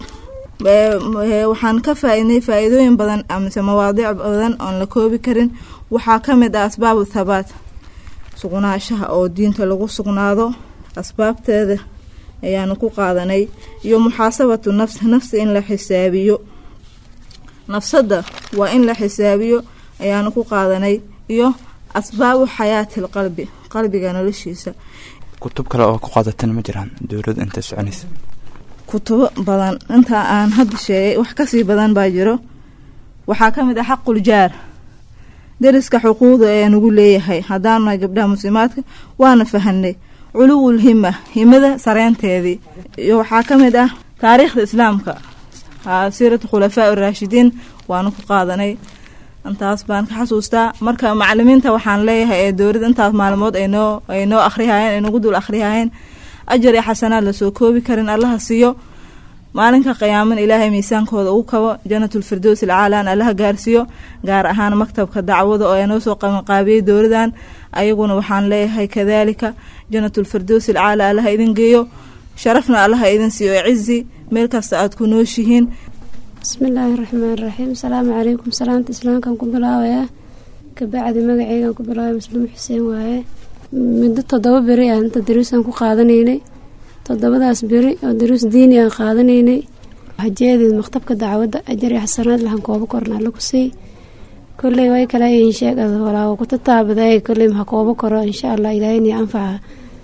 Speaker 12: waxaan ka faa-idnay faa-iidooyin badan amase mawaadiic badan oon la koobi karin waxaa ka mid ah asbaabu thabaat sugnaashaha oo diinta lagu sugnaado asbaabteeda ayaanu ku qaadanay iyo muxaasabatu nafs nafsi in la xisaabiyo nafsadda waa in la xisaabiyo ayaanu ku qaadanay iyo asbaabu xayaati lqalbi qalbiga noloshiisa
Speaker 13: kutub kale oo ku qaadatan ma jiraan dowlad inta soconaysa
Speaker 12: kutubo badan inta aan hadda sheegay wax kasii badan baa jiro waxaa ka mid ah xaqul jaar dariska xuquuqda ee nagu leeyahay haddaanu nahay gabdhaha muslimaadka waana fahanay culuwul hima himada sareynteedii iyo waxaa ka mid ah taariikhda islaamka siiratu khulafaa uraashidiin waanu ku qaadanay intaas baan ka xasuustaa marka macalimiinta waxaan leeyahay ee dowladda intaas maalmood aynoo ay noo akhrihaayeen ay nagu dul akhrihaayeen ajar iyo xasanaad lasoo koobi karin allaha siiyo maalinka qiyaaman ilaahay miisaankooda ugu kabo janatulfirdows ilcaalaan allaha gaarsiiyo gaar ahaan maktabka dacwada oo noo soo qabanqaabiyey dowladan ayaguna waxaan leeyahay kadaalika janatulfirdows ilcaala allaha idin geeyo sharafna allaha idin siiyo cizi meel kasta aada ku nooshihiin
Speaker 14: bismillaahi raxmaan raxiim asalaamu calaykum salaanta islaamkan ku bilaabayaa kabacdi magaceygan ku bilaabay muslim xuseen waaye muddo toddoba beri aan inta daruusaan ku qaadanaynay toddobadaas beri oo daruus diini aan qaadanaynay hajeedeed maktabka dacwadda ajar iyo xasanaad lahan koobo korna alla ku siy kolley way kale insheegada walaago ku tataabaday kolley maha koobo koro insha allah ilaahayni anfaca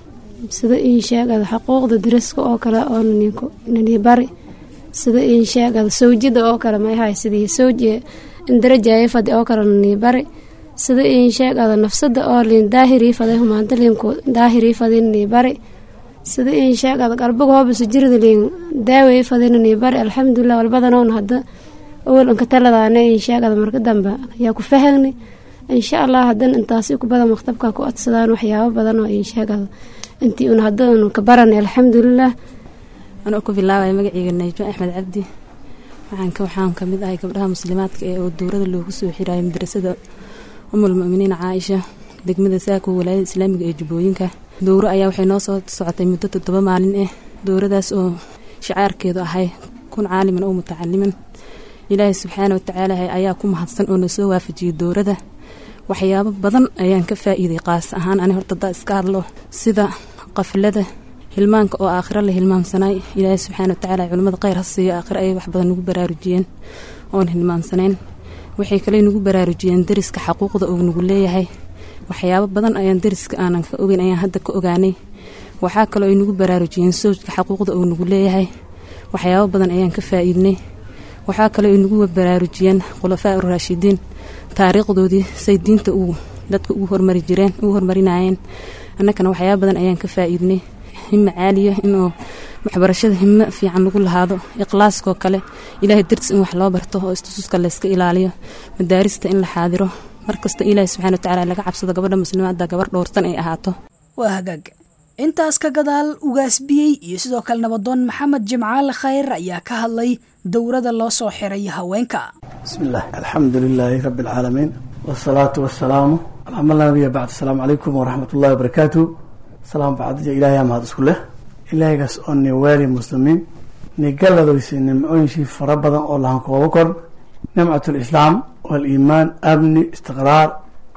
Speaker 14: sida insheegada xuquuqda daraska oo kale oo nani bari sida insheegada sawjida oo kale mayhay sidii sawji darajaaya fadi oo kale nani bari sida insheegada nafsada oo liin daahirii faday humaanta liinku daahirii fadi nani bari sida insheegada qarbaga hoobisa jirida liin daawey fadi nani bari alxamdulilah walbadanoon hadda awal anka taladaana insheegada marka dambe ayaa ku fahagni insha allah hadan intaasi ku badan maktabka ku codsadaan waxyaabo badan oo insheegada intii un haddanu ka baranay alxamdulilah
Speaker 15: anoo ku bilaabaya magaceyga najmo axmed cabdi waxaanka waxaan kamid ahay gabdhaha muslimaadka ee oo dowrada loogu soo xirayo madrasada umul muminiin caaisha degmada saako walaayada islaamiga ee jubbooyinka dowro ayaa waxay noo soo socotay muddo toddoba maalin ah dowradaas oo shicaarkeedu ahay kun caaliman oo mutacaliman ilaahay subxaana watacaala ayaa ku mahadsan oo na soo waafajiyey dowrada waxyaabo badan ayaan ka faa-iiday qaas ahaan ani horta daa iska hadlo sida qaflada hilmaanka oo aakhiro la hilmaamsanaay ilaahay subxaana watacaala culimmada kheyr ha siiyo aakhiro ayay wax badan nagu baraarujiyeen oon hilmaamsanayn waxay kale nagu baraarujiyeen dariska xaquuqda uu nagu leeyahay waxyaabo badan ayaan dariska aanan ka ogeyn ayaan hadda ka ogaanay waxaa kaloo ay nagu baraarujiyeen sowjka xaquuqda uu nagu leeyahay waxyaabo badan ayaan ka faa-iidnay waxaa kaloo ay nagu baraarujiyeen khulafaa uraashidiin taariikhdoodii say diinta uu dadka ugu hormari jireen ugu hormarinayeen annakana waxyaaba badan ayaan ka faa-iidnay himo caaliya inuu waxbarashada himo fiican lagu lahaado ikhlaaskoo kale ilaahay dartis in wax loo barto oo istususka layska ilaaliyo madaarista in la xaadiro markasta ilaahay subxana watacaala laga cabsado gabadha muslimaadda gabar dhowrtan ay ahaato
Speaker 2: waa hagaag intaas ka gadaal ugaasbiyey iyo sidoo kale nabadoon maxamed jimcaale khayr ayaa ka hadlay dowrada loo soo xiray haweenka
Speaker 16: bismillaah alxamdu lilaahi rabbi alcaalamiin wasalaatu wasalaamu calaa man laa nabiya bacd asalaamu calaykum waraxmat ullahi wabarakaatu salaam bacdiya ilaahay mahad isku leh ilaahaygaas oo ni waali muslimiin ni galladoysa nimcooyinshii fara badan oo lahan kooba kor nimcat lislaam waaliimaan amni istiqraar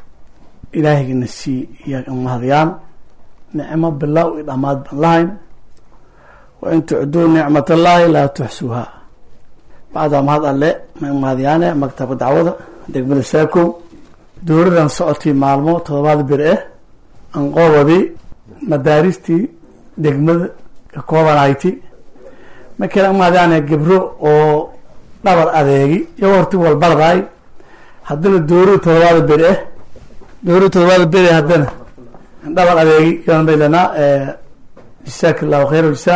Speaker 16: ilaahayga sii iyaa mahadyaan nicmo bilaaw i dhammaad baan lahayn wa in tucduu nicmatallaahi laa tuxsuuhaa bacdaa mahad alle ma mahadyaane maktabka dacwada degmada saakow dowladan socotay maalmo todobaad bir ah anqoobadii madaaristii degmada ka koobanayti markana mahadyaane gabro oo dhabar adeegi iyagoo horti walbardaay haddana dowlada todobaad bir ah dowlada todobaad bir ah haddana dhabar adeegi yaan baylanaa jasaaka allahu khayr jasaa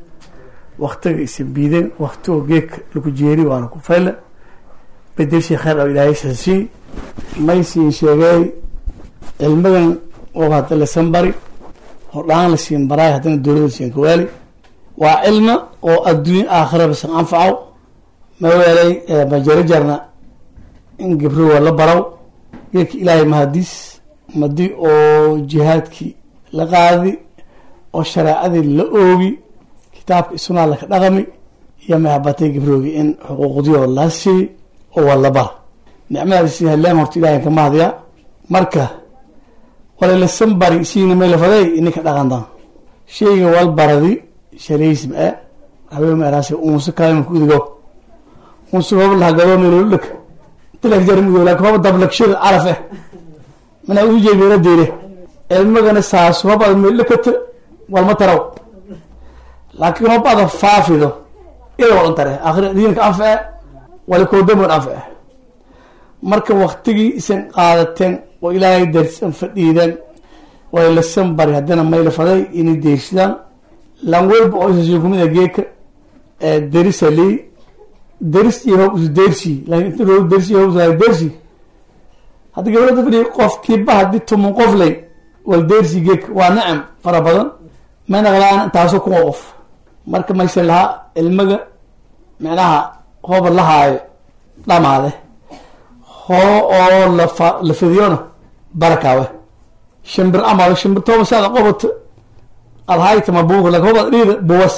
Speaker 16: waktiga isin biideen waktigo geedka lagu jeeri waana ku fayle bedelshii khayr oo ilaahay sasii maysiin sheegay cilmigan oo hadda lasan bari hordhaan la siin baraay haddana dowlada siin kawaali waa cilmi oo adduunya aakhira basan anfaco maweelay majarajarna in gabro waa la baraw geedka ilaahay mahadiis madi oo jihaadkii la qaadi oo shareecadii la oogi kitaabka isunaa laka dhaqami iyo mahabatay gabroogi in xuquuqdiyoo la siiy oo waa la bara nicmadaasi haleen horta ilahay ka mahadya marka walalasan bari siina maylafaday ininka dhaqandan sheyga wal baradi shalaysma e habeemaeraasi unsa kalema kudigo unsa hob lahagado meloludhak tilakjarmudo laakin hoba dablakshir caraf eh mana ujeemina dire cilmigana saas hob ada meldhakata walma taraw laakiin hob ada faafido ila wadan tare akhir diinka anface walikoodamon anface marka waktigii isan qaadateen oo ilaahay darsan fadhiideen way lasan bari haddana mayla faday inay deersidaan lan walba oo isasiin kumid a geeka derisa lii deris iyo hob isu deersi laakin inta loo dersi hob deersi haddi gabadha fadhiya qofkiiba haddii tuman qof lay wal deersi geeka waa nacam fara badan mayna qalaan taasoo kuma qof marka mayse lahaa ilmiga micnaha hooba lahaayo dhamaade hoo oo lafa la fidiyona barakaawe shimbir amaado shimbir tooba saada qobato adhaytama buuga laakin hooba dhiida buwas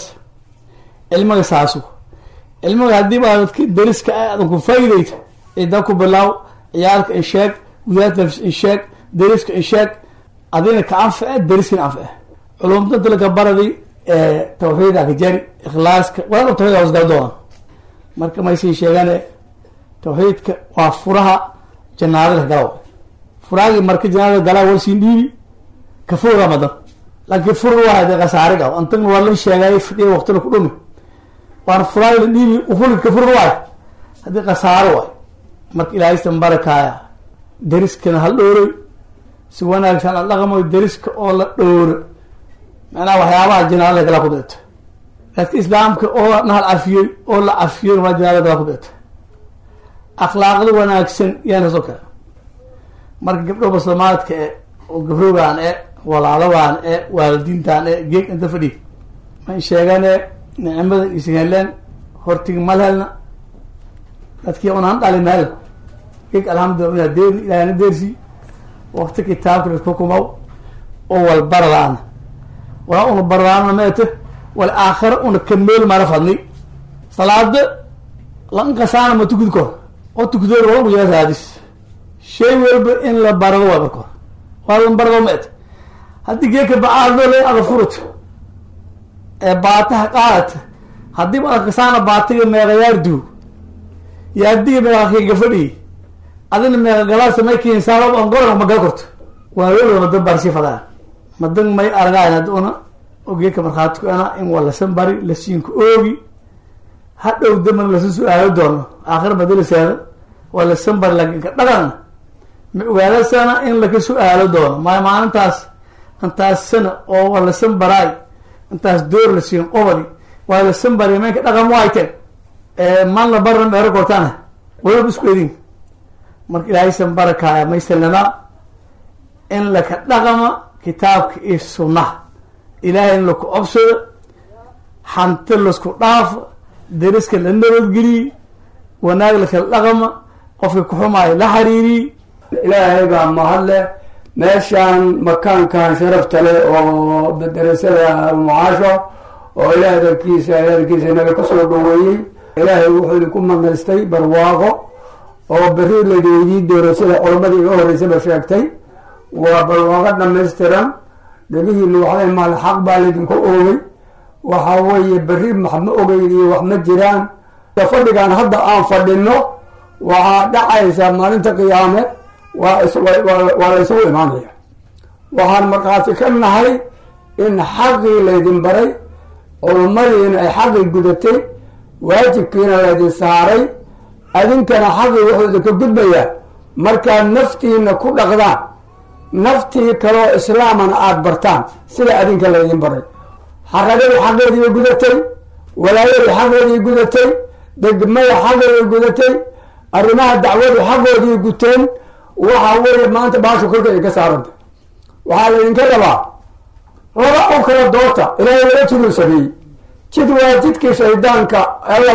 Speaker 16: ilmiga saasu ilmiga haddii baa dadki dariska ah adan ku faa'idayta cidan ku bilaaw ciyaalka in sheeg gudaad nafs in sheeg dariska in sheeg adina ka anface dariskina anface culumta dalka baradi tawxiida kajari ikhlaaska walaal tawxiid hoosgal doona marka maysii sheegane tawxiidka waa furaha janaadada galaw furaagii marka janaadada galaa war siin dhiibi ka fura madan laakiin fur waa de khasaare gaw antagna waa la sheegay fidhiya waqtina ku dhumi waana furaagi la dhiibi ufuli ka fur waay haddii khasaaro waay marka ilaahaysan barakaaya dariskana hal dhowroy si wanaagsan la dhaqmo dariska oo la dhowro macnaha waxyaabaha janaadada galaa ku deeto dadka islaamka oo nahal cafiyey oo la cafiyey waa janaadada galaa ku deeto akhlaaqda wanaagsan yaana soo kale marka gabdho baslamaadka e oo gabroogaan e walaaladan e waalidiintan e geeg inta fadhi man sheegane nicmadan isheleen hortigi malhelna dadkii unaan dhali meel geeg alxamdulillah una deerni ilaahna deersi wakti kitaabka laskukumaw oo wal baradaana walaa una baradaana meete wal aakhira una kameel mara fadni salaada lankasaana ma tukid kor oo tukdoor wala uyasaadis shay walba in la barado waa marka hore waa lan barado meete haddii geeka bacaado le ada furut ee baataha qaadata haddiiba adkasaana baatiga meeqayaar duu iyo haddiga meeqakayga fadhiyi adina meeqa galaasa may keensaalo angorana magal korto waa weliba madan barsi fadaa madan may argayn hadda una ogeeka markhaatiku ana in waa lasan bari lasiinku oogi hadhow daman lasan su-aalo doono aakhir madalaseeda waa lasan bari laakiin ka dhaqanna ma ogaadasana in laka su-aalo doono maayo maalintaas intaas sana oo waa lasan baraay intaas door la siin qobadi waa lasan bari menka dhaqan waayteen man la barna meero kortaana waliba isku edin marka ilaahaysan barakaaya maysalnama in laka dhaqama kitaabka iyo sunnaha ilaahay in laku obsado hanti lasku dhaafo dariska la nabadgeliyi wanaag lakala dhaqama qofka kuxumaayo la xiriiriyi
Speaker 17: ilaahay baa mahadle meeshaan makaankan sharafta leh oo darasada mucaasho oo ilaah darkiisa darkiisa inaga kasoo dhaweeyey ilaahay wuxuu idinku manaystay barwaaqo oo beri ladeedii doorasada culamadii iga horeysaba sheegtay waa barwaaqo dhamaystiran dhegihiina waxday maal xaq baa laydinku oogay waxa weeye beri maxma ogeyn iyo wax ma jiraan fadhigan hadda aan fadhino waxaa dhacaysa maalinta qiyaame waa waa la isugu imaanaya waxaan markhaati ka nahay in xaqii laydin baray culumadiina ay xaqii gudatay waajibkiina laydin saaray adinkana xaqii wuxuu idinka gudbayaa markaad naftiina ku dhaqdaan naftii kaloo islaamana aada bartaan sida adinka laydin baray xaradadii xaqeedii gudatay walaayadii xaqeedii gudatay degmada xaqeedii gudatay arrimaha dacwadu xaqoodii guteen waxa weeye maanta baasha korka ay ka saaranta waxaa laydinka rabaa laba u kala doorta ilaahay laba jiduu sameeyey jid waa jidkii shaydaanka alla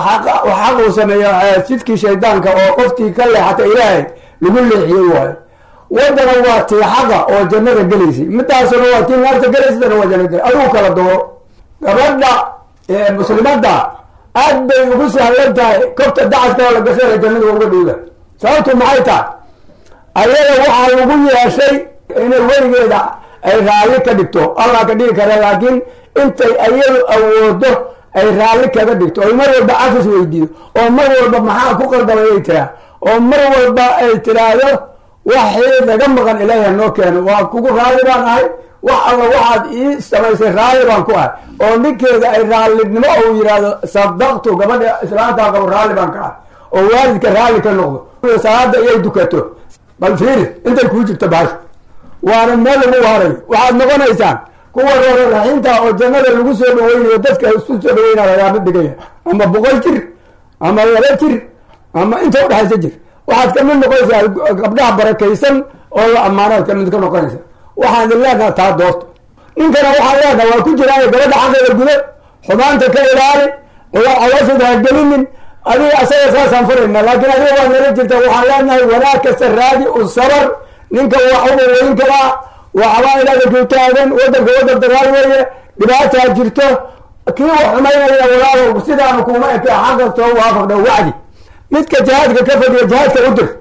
Speaker 17: xaq uu sameeya jidkii shaydaanka oo qoftii ka leexata ilaahay lagu leexiyey waayo wadana waa tii xaqa oo jannada gelaysay midaasuna waa tii naarta gelaysatana waa jannada gelay adigu kala dooro gabadha muslimadda aad bay ugu sahlan tahay kobta dacadka la gashay jannada uga dhowda sababtu maxay tahay ayada waxaa lagu yeeshay inay weligeeda ay raalli ka dhigto allah ka dhigi kara laakiin intay ayadu awoodo ay raalli kaga dhigto oy mar walba cafis weydiido oo mar walba maxaa ku qaldamay ay tiraa oo mar walba ay tiraahdo waxii naga maqan ilaahi noo keeno waa kugu raalli baan ahay wax alla waxaad ii samaysay raalli baan ku ahay oo ninkeeda ay raallinimo ou yidhaahdo sadaqtu gabadha islaanta qabo raalli baan ka ahay oo waalidka raalli ka noqdo salaada iyay dukato bal fiiri intay kuu jirto baasha waana meel lagu waarayo waxaad noqonaysaan kuwa reero raxiinta oo jannada lagu soo dhaweynayo dadka isku soo dhaweynaya lagaama dhigaya ama boqol jir ama laba jir ama inta udhexaysa jir waxaad kamid noqonaysaa gabdhaha barakaysan oo la ammaanaad kamid ka noqonaysa waxaan idin leenaha taa doorta ninkana waxaan leenaha waa ku jiraayo gabadha xaqeeda gudo xumaanta ka ilaali caloosheeda ha gelinin adiga asaga saasaan furayna laakiin adiga waa nala jirta waxaan leenahay wanaag kasta raadi u sabar ninka wax uga weyn karaa waxbaa inaada ku taagan wadanka wadan dagaal weeye dhibaataa jirto kii wax xumaynaya walaalo sidaanu kuma eke xaq kastoo waafaqda wacdi midka jihaadka ka fadhiya jihaadka u dir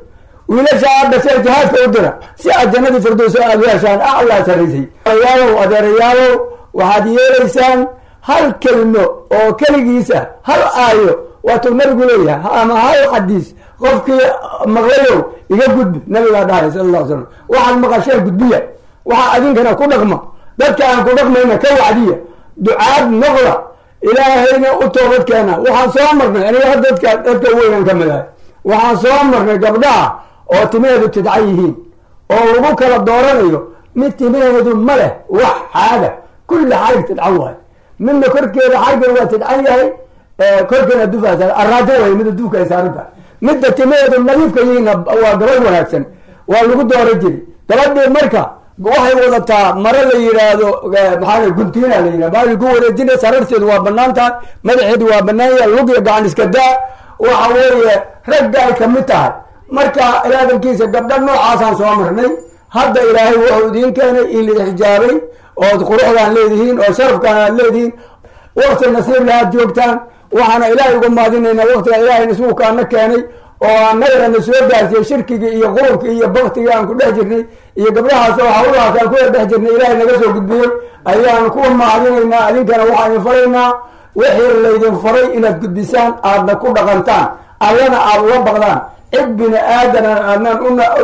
Speaker 17: wiilasha aad dhasheen jihaadka u dira si aad jannadii firdowso aad u heshaan aclaa sarrisay adeerayaalow adeerayaalow waxaad yeelaysaan hal kelmo oo keligiisa hal aayo waatuu nabigu leeyahay ama hal xadiis qofkii maqlayow iga gudbi nabigaa dhahay sala alla slam waxaad maqasheen gudbiya waxaa adinkana ku dhaqma dadka aan ku dhaqmayna ka wacdiya ducaad noqda ilaahayna u toobad keena waxaan soo marnay aniga dadka dadka weynan ka midahay waxaan soo marnay gabdhaha oo timaheedu tidcan yihiin oo lagu kala dooranayo mid timaheedu ma leh wax xaaga kulli xarig tidcan waayo midna korkeeda xarigan waa tidcan yahay korkeena dufaas araajo way mida dufka ay saaran tahay midda timaheedu nadiifka yihiinna waa gabadh wanaagsan waa lagu dooran jiri gabadhii marka waxay wadataa mare la yidhaahdo maxaa guntiina la yidhahdo baa ku wareejina sararteedu waa banaan tahay madaxeedu waa banaan yahay lugiya gacan iska daa waxa weeye ragga ay kamid tahay marka ilaadankiisa gabdha noocaasaan soo marnay hadda ilaahay wuxuu idiin keenay in la xijaabay ood quruxdaan leedihiin oo sharafkaan aad leedihiin wakti nasiib lahaad joogtaan waxaana ilaahay uga maadinaynaa waktiga ilaahay nasuukaana keenay oo annagana soo gaarsiiyey shirkigii iyo qurubkii iyo baktigii aan ku dhex jirnay iyo gabdhahaas oo hawlahaas aan kuwa dhex jirnay ilaahay naga soo gudbiyey ayaan kuwa mahadinaynaa adinkana waxaan idin faraynaa wixii laydin faray inaad gudbisaan aadna ku dhaqantaan allana aad uga baqdaan cid bini aadana aadnaan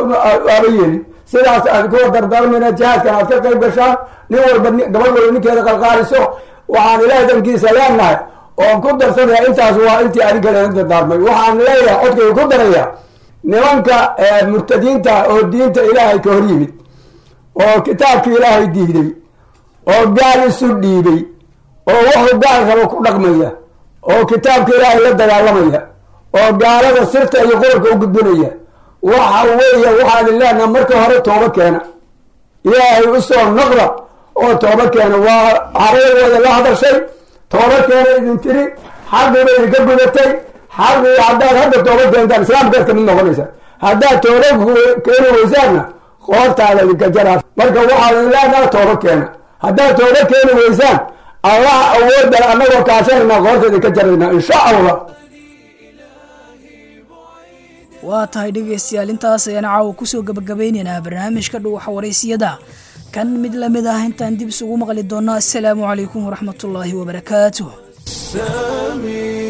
Speaker 17: aba yeelin sidaas aad kuwa dardaarmayna jihaadkan aad ka qayb gashaan nin walba gabadh walba ninkeeda qalqaaliso waxaan ilaahay dankiisa leenahay oon ku darsanaya intaas waa intii adinkana dardaarmay waxaan leeyahay codkayga ku daraya nimanka murtadiinta oo diinta ilaahay ka hor yimid oo kitaabka ilaahay diiday oo gaal isu dhiibay oo wuxuu gaal rabo ku dhaqmaya oo kitaabka ilaahay la dagaalamaya oo gaalada sirta iyo qurarka u gudbinaya waxa weeye waxaan leenaha marka hore tooba keena ilaahay usoo noqda oo tooba keena waa hareerooda la hadashay tooba keena idin tiri xaqiiba idinka gudatay xaqii haddaad hadda tooba keentaan islaamkaad kamid noqonaysa haddaad tooba keeni weysaanna qoortaada idinka jaraa marka waxaad leenaha tooba keena haddaad tooba keeni weysaan allaha awoodda annagoo kaashanayna qoorta idinka jarayna insha allah
Speaker 2: waa tahay dhegaystayaal intaas ayaan caawa kusoo gabagabeynaynaa barnaamijka dhuwaxa waraysiyada kan mid lamid ah intaan dib isugu maqli doonno assalaamu calaykum waraxmatullaahi wabarakaatuh